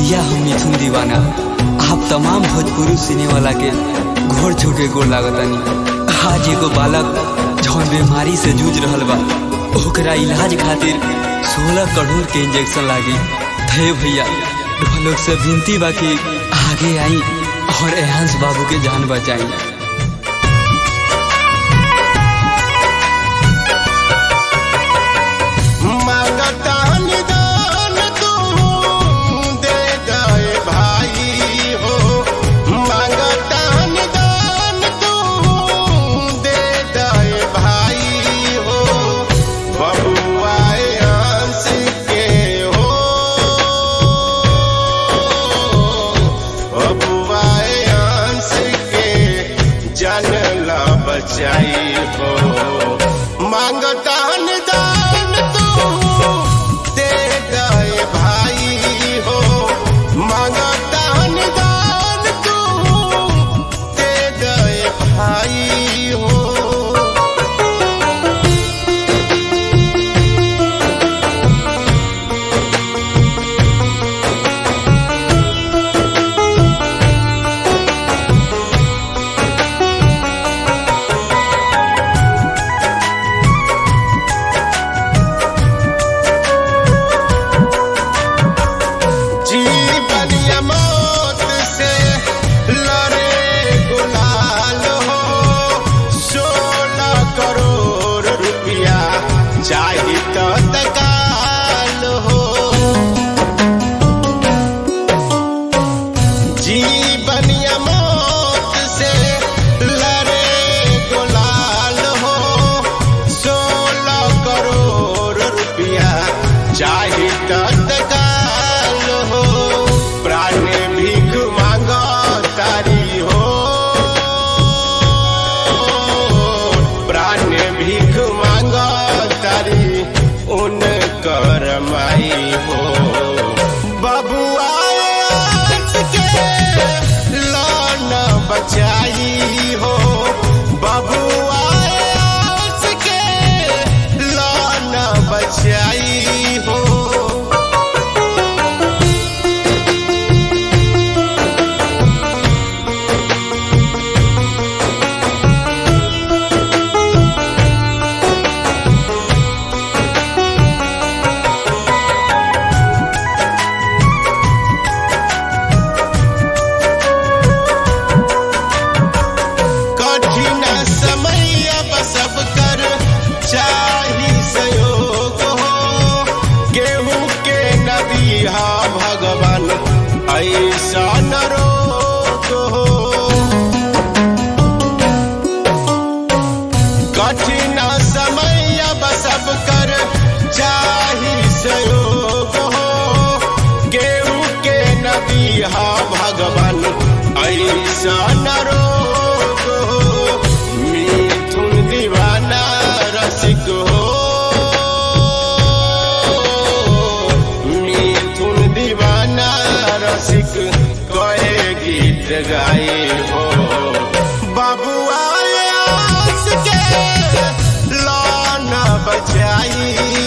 भैया हम मिथुन दीवाना आप तमाम भोजपुरी सिने वाला के घोर छोके गोर लागतानी आज एगो बालक जौन बीमारी से जूझ रहल बा ओकरा इलाज खातिर सोलह करोड़ के इंजेक्शन लागी थे भैया लोग से विनती बा कि आगे आई और एहांस बाबू के जान बचाई मांगता निदान तू दे गए भाई हो मांगता निदान तू दे गए भाई हो बबुआए अंश के हो बबुआए अंश के जानला बचाई हो मांगता निदान तू दे गए भाई हो मांगता निदान तू दे गए भाई हो जीवन या मौत से लड़े गुलाल हो सोलह करोड़ रुपया चाही तो तकाल हो जीवन या मौत से लड़े गुलाल हो सोलह करोड़ रुपया चाही तो तकाल हो प्राण भीख मांगो तारी हो प्राण भीख मांगो तारी उन करमाई हो बबुआए आस के लान बचाई हो बबुआए आस के लान बचाई हो कठिन समय अब सब कर चाही सहयोग हो गेहूं के नदी हा भगवान ऐसा न रोग हो कठिन समय अब सब कर चाही सहयोग हो गेहूं के नदी हा भगवान ऐसा न रोग हो मिथुन दीवाना रसिक हो मिथुन दीवाना रसिक कहे गीत गाए हो बबुआ आस के लान बचाई